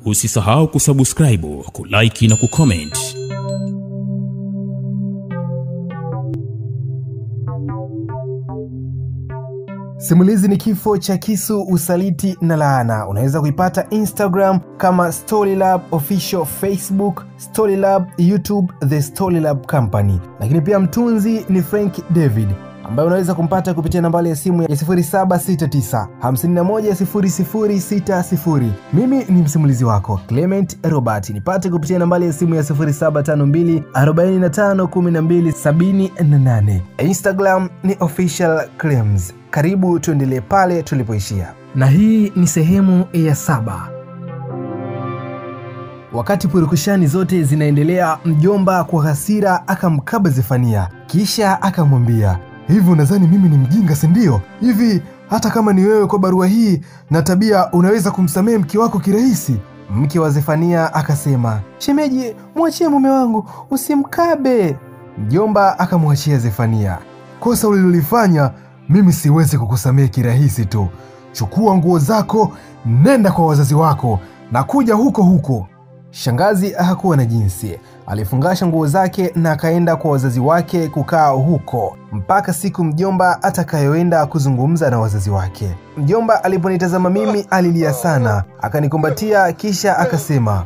Usisahau kusubscribe, kulike na kucomment. Simulizi ni kifo cha kisu, usaliti na laana. Unaweza kuipata Instagram kama Storylab Official, Facebook Storylab, YouTube The Storylab Company, lakini pia mtunzi ni Frank David ambaye unaweza kumpata kupitia nambari ya simu ya 0769 510060. Mimi ni msimulizi wako Clement Robert, nipate kupitia nambari ya simu ya 0752 451278. Instagram ni official claims. Karibu tuendelee pale tulipoishia, na hii ni sehemu ya saba. Wakati purukushani zote zinaendelea, mjomba kwa hasira akamkaba Zefania, kisha akamwambia hivi, unadhani mimi ni mjinga, si ndio? Hivi hata kama ni wewe, kwa barua hii na tabia, unaweza kumsamehe mke wako kirahisi? Mke wa Zefania akasema, shemeji, mwachie mume wangu, usimkabe. Mjomba akamwachia Zefania, kosa ulilolifanya mimi siwezi kukusamehe kirahisi tu. Chukua nguo zako, nenda kwa wazazi wako na kuja huko huko. Shangazi hakuwa na jinsi, alifungasha nguo zake na akaenda kwa wazazi wake kukaa huko mpaka siku mjomba atakayoenda kuzungumza na wazazi wake. Mjomba aliponitazama mimi alilia sana, akanikumbatia kisha akasema,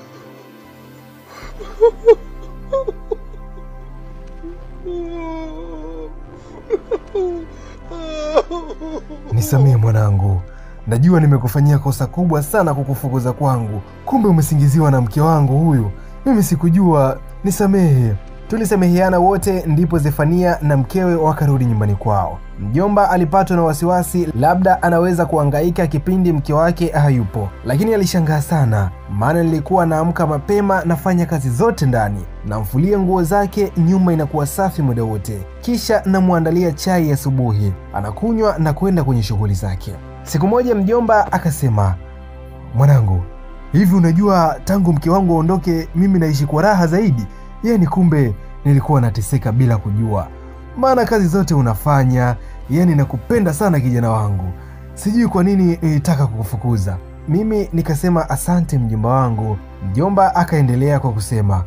nisamehe mwanangu, najua nimekufanyia kosa kubwa sana kukufukuza kwangu. Kumbe umesingiziwa na mke wangu huyu, mimi sikujua, nisamehe. Tulisameheana wote, ndipo Zefania na mkewe wakarudi nyumbani kwao. Mjomba alipatwa na wasiwasi, labda anaweza kuhangaika kipindi mke wake hayupo, lakini alishangaa sana, maana nilikuwa naamka mapema, nafanya kazi zote ndani, namfulia nguo zake, nyumba inakuwa safi muda wote, kisha namwandalia chai asubuhi, anakunywa na kwenda kwenye shughuli zake. Siku moja mjomba akasema, mwanangu, hivi unajua tangu mke wangu aondoke, mimi naishi kwa raha zaidi. Yani kumbe nilikuwa nateseka bila kujua, maana kazi zote unafanya. Yani nakupenda sana kijana wangu, sijui kwa nini nilitaka kukufukuza. Mimi nikasema asante mjomba wangu. Mjomba akaendelea kwa kusema,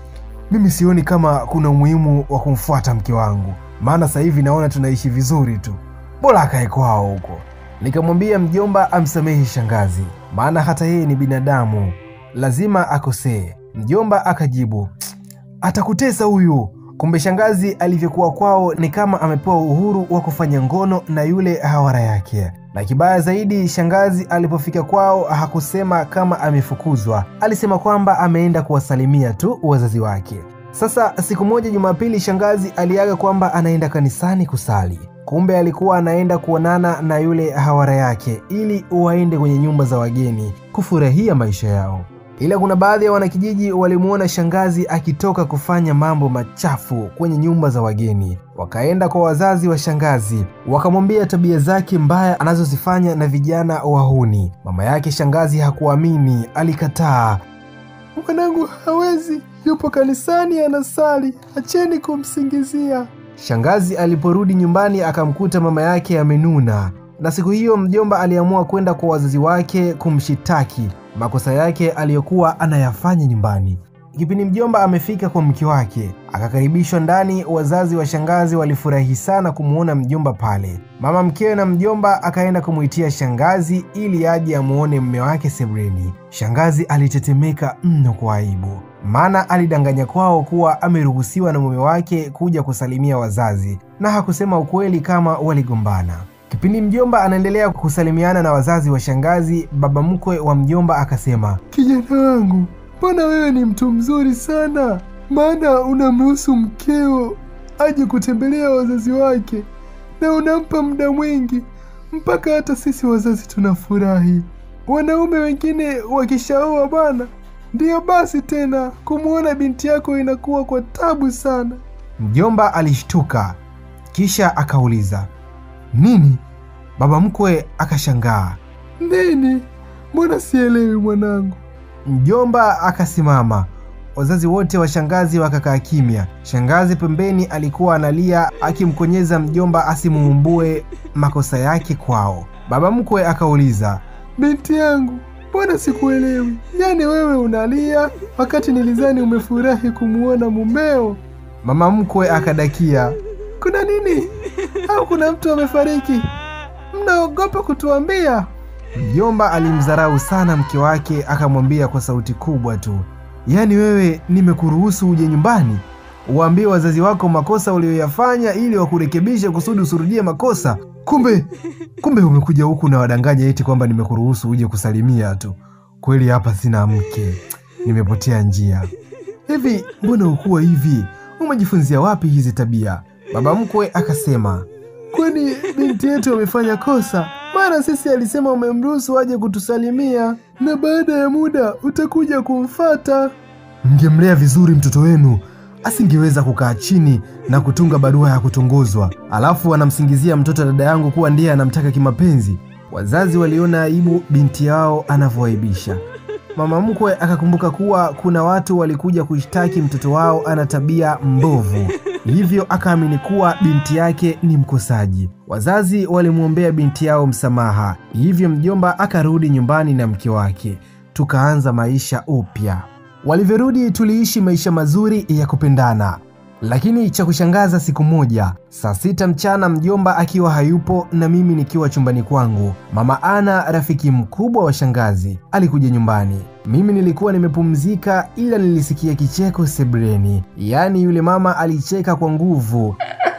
mimi sioni kama kuna umuhimu wa kumfuata mke wangu, maana sasa hivi naona tunaishi vizuri tu, bora akae kwao huko. Nikamwambia mjomba amsamehe shangazi, maana hata yeye ni binadamu, lazima akosee. Mjomba akajibu atakutesa huyu. Kumbe shangazi alivyokuwa kwao ni kama amepewa uhuru wa kufanya ngono na yule hawara yake. Na kibaya zaidi, shangazi alipofika kwao hakusema kama amefukuzwa, alisema kwamba ameenda kuwasalimia tu wazazi wake. Sasa siku moja Jumapili, shangazi aliaga kwamba anaenda kanisani kusali. Kumbe alikuwa anaenda kuonana na yule hawara yake ili waende kwenye nyumba za wageni kufurahia maisha yao ila kuna baadhi ya wanakijiji walimwona shangazi akitoka kufanya mambo machafu kwenye nyumba za wageni. Wakaenda kwa wazazi wa shangazi, wakamwambia tabia zake mbaya anazozifanya na vijana wahuni. Mama yake shangazi hakuamini, alikataa. Mwanangu hawezi, yupo kanisani anasali, acheni kumsingizia. Shangazi aliporudi nyumbani akamkuta mama yake amenuna, na siku hiyo mjomba aliamua kwenda kwa wazazi wake kumshitaki makosa yake aliyokuwa anayafanya nyumbani. Kipindi mjomba amefika kwa mke wake, akakaribishwa ndani. Wazazi wa shangazi walifurahi sana kumwona mjomba pale. Mama mkewe na mjomba akaenda kumwitia shangazi ili aje amuone mme wake sebuleni. Shangazi alitetemeka mno kwa aibu, maana alidanganya kwao kuwa ameruhusiwa na mume wake kuja kusalimia wazazi, na hakusema ukweli kama waligombana. Kipindi mjomba anaendelea kusalimiana na wazazi wa shangazi, baba mkwe wa mjomba akasema, kijana wangu, mbona wewe ni mtu mzuri sana, maana unamruhusu mkeo aje kutembelea wazazi wake na unampa muda mwingi, mpaka hata sisi wazazi tunafurahi. Wanaume wengine wakishaoa bwana, ndiyo basi tena kumwona binti yako inakuwa kwa tabu sana. Mjomba alishtuka, kisha akauliza nini? Baba mkwe akashangaa, nini? Mbona sielewi mwanangu? Mjomba akasimama. Wazazi wote wa shangazi wakakaa kimya. Shangazi pembeni alikuwa analia akimkonyeza mjomba asimuumbue makosa yake kwao. Baba mkwe akauliza, binti yangu, mbona sikuelewi? Yaani wewe unalia wakati nilizani umefurahi kumuona mumeo. Mama mkwe akadakia, kuna nini? Au kuna mtu amefariki? Mnaogopa kutuambia? Mjomba alimdharau sana mke wake, akamwambia kwa sauti kubwa tu, yaani wewe nimekuruhusu uje nyumbani uwaambie wazazi wako makosa uliyoyafanya ili wakurekebishe kusudi usirudie makosa. Kumbe kumbe umekuja huku na wadanganya eti kwamba nimekuruhusu uje kusalimia tu. Kweli hapa sina mke, nimepotea njia. Hivi mbona ukuwa hivi? Umejifunzia wapi hizi tabia? Baba mkwe akasema, kwani binti yetu amefanya kosa? Mara sisi alisema umemruhusu aje kutusalimia na baada ya muda utakuja kumfata. Mngemlea vizuri mtoto wenu, asingeweza kukaa chini na kutunga barua ya kutongozwa, alafu anamsingizia mtoto dada yangu kuwa ndiye anamtaka kimapenzi. Wazazi waliona aibu binti yao anavyoaibisha. Mama mkwe akakumbuka kuwa kuna watu walikuja kushtaki mtoto wao ana tabia mbovu, hivyo akaamini kuwa binti yake ni mkosaji. Wazazi walimwombea binti yao msamaha, hivyo mjomba akarudi nyumbani na mke wake, tukaanza maisha upya. Walivyorudi tuliishi maisha mazuri ya kupendana, lakini cha kushangaza, siku moja saa sita mchana, mjomba akiwa hayupo na mimi nikiwa chumbani kwangu, mama Ana, rafiki mkubwa wa shangazi, alikuja nyumbani. Mimi nilikuwa nimepumzika, ila nilisikia kicheko sebuleni. Yaani yule mama alicheka kwa nguvu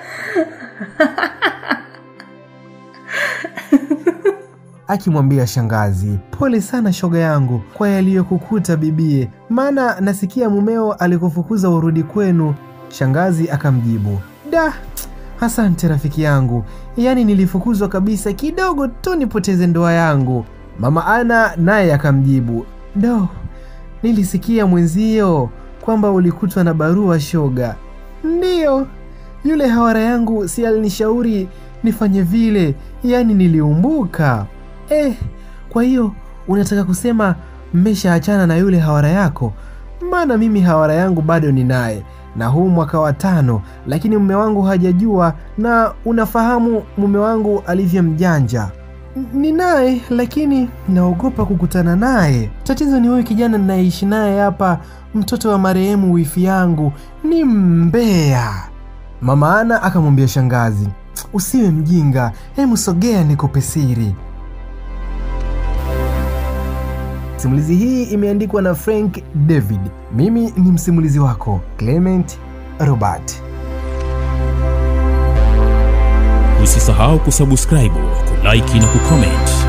akimwambia shangazi, pole sana shoga yangu kwa yaliyokukuta bibie, maana nasikia mumeo alikufukuza urudi kwenu. Shangazi akamjibu, da, asante rafiki yangu, yaani nilifukuzwa kabisa kidogo tu nipoteze ndoa yangu. Mama Ana naye akamjibu, do, nilisikia mwenzio kwamba ulikutwa na barua shoga. Ndiyo, yule hawara yangu si alinishauri nifanye vile, yaani niliumbuka. Eh, kwa hiyo unataka kusema mmeshaachana na yule hawara yako? Maana mimi hawara yangu bado ninaye na huu mwaka wa tano, lakini mume wangu hajajua, na unafahamu mume wangu alivyo mjanja. N- Ninaye, lakini naogopa kukutana naye. Tatizo ni huyu kijana ninayeishi naye hapa, mtoto wa marehemu wifi yangu, ni mbea. Mama Ana akamwambia shangazi, usiwe mjinga, hemu sogea nikupe siri. Simulizi hii imeandikwa na Frank David. Mimi ni msimulizi wako Clement Robert. Usisahau kusubscribe, kulike na kucomment